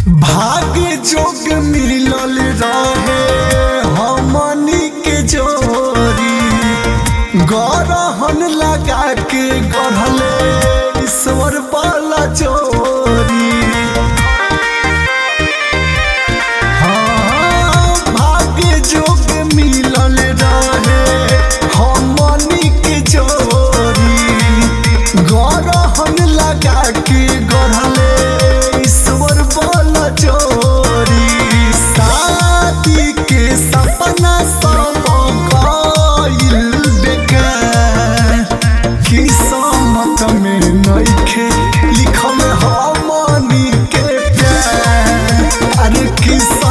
भाग्य जोग मिलल रहे हमनी के जोरी गरहन लगा के गढ़ले ईश्वर वाला चोरी हाँ, भाग्य जोग मिलल रहे हमनी के जोरी गरहन लगा के गढ़ले ईश्वर वाला चोरी शादी के सपना सब गइल बेकार किस्मत में नइखे लिखल हमनी के प्यार अरे किस्मत